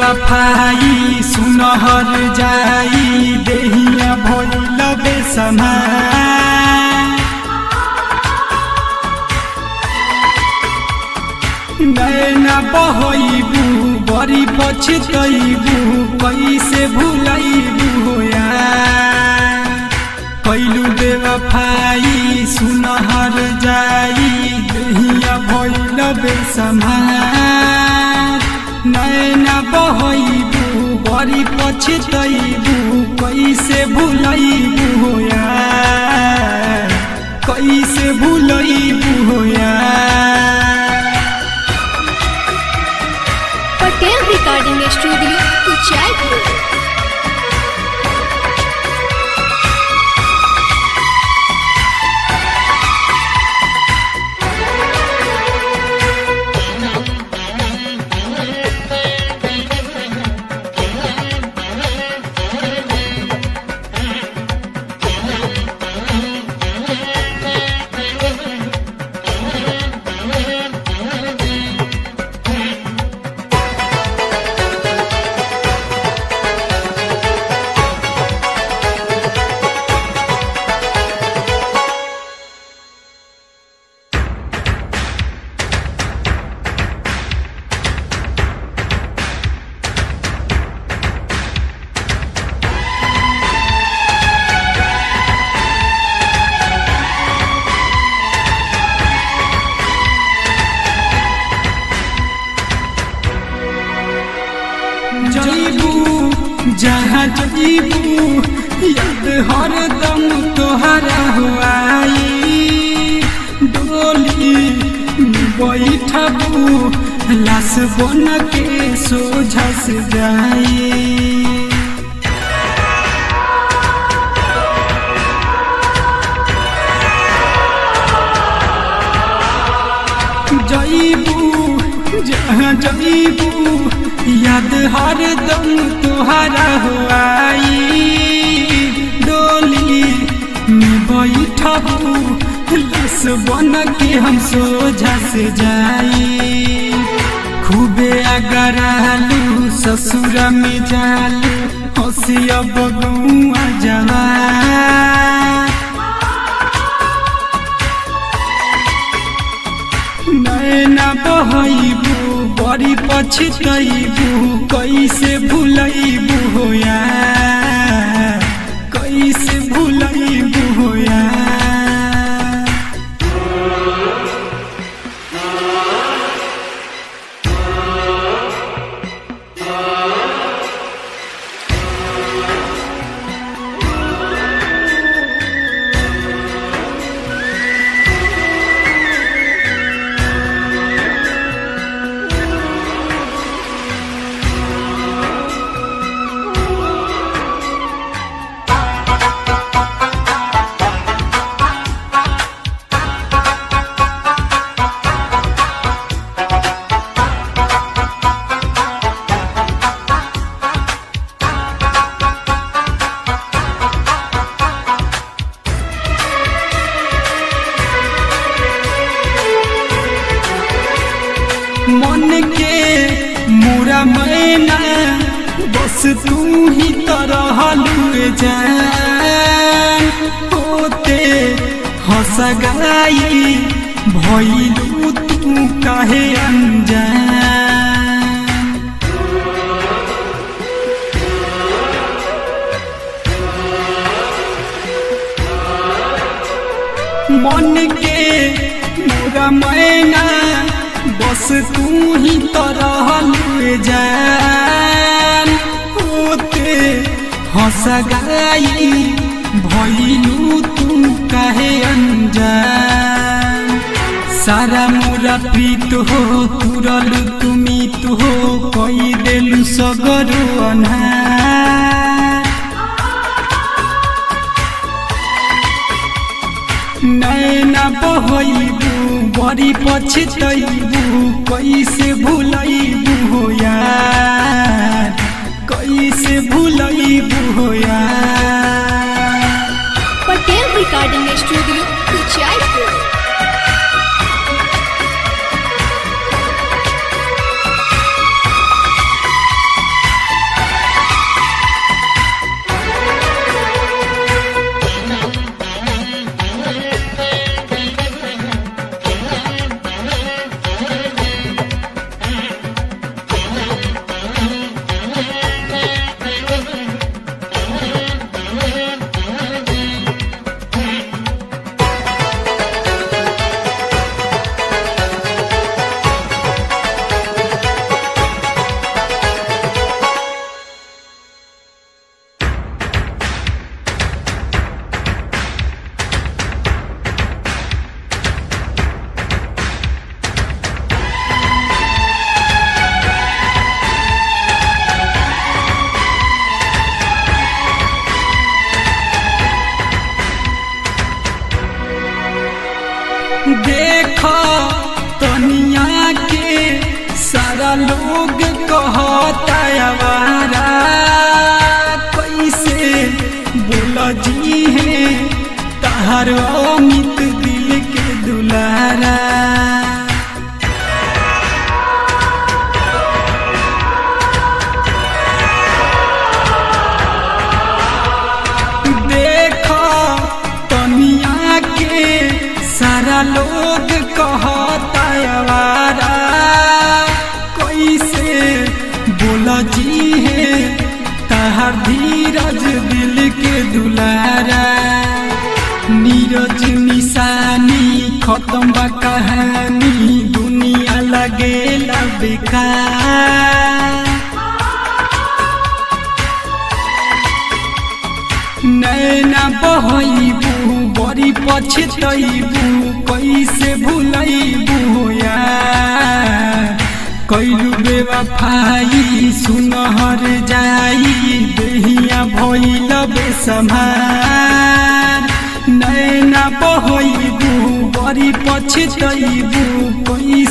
बेवफाई सुनहर जाई देहिया भइल बेसमा नैना बहैबू बड़ी पछतैबू कैसे भुलैबू होया कैलू बेवफाई सुनहर जाई देहिया भइल बेसमा नैना बहैबू बड़ी पछतैबू कैसे भुलैबू होया कैसे भुलैबू होया पटेल रिकॉर्डिंग स्टूडियो उचाईपुर जईबू जहाँ जईबू याद हरदम तोहरा हुआई डोली में बैठबू लाश बन के सोझा से जाई जईबू जहाँ जईबू याद हरदम तोहरा हुआई डोली में बैठबू लस बन के हम सोझा से जाई खूबे अगर आलू ससुर में जालू हंसिया बगुआ जवा नैना बहैबू बड़ी पछतैबू कैसे भुलैबू होया कैसे भुलैबू होया मन के मोरा मैना बस तू ही तरह लुए जान होते हंस गई भइलू तू काहे अनजान मन के मोरा मैना बस तू ही तरह लुए जान होते हंस गई भइलू तू काहे अनजान सारा मोरा प्रीत हो तुरल तुमी तो हो कई देलु सगरो अनहार नैना बहैबू बड़ी पछतैबू कैसे भुलैबू हो यार कैसे भुलैबू हो यार पटेल रिकॉर्डिंग स्टूडियो उचाईपुर देख तनिया के सारा लोग कहता आवारा कैसे बोल जी है तहार अमित दिल के दुलारा देख तनिया के सारा लोग कहता आवारा कैसे बोल जी है तहार धीरज दिल के दुलारा नीरज निशानी खत्म बा कहानी दुनिया लगेला बेकार नैना बहैबू बड़ी पछतैबू कैसे भूलैबू यार कैलू बेवफाई सुनहर जाई देहिया भइल बेसमार नैना बहैबू बड़ी पछतैबू कैसे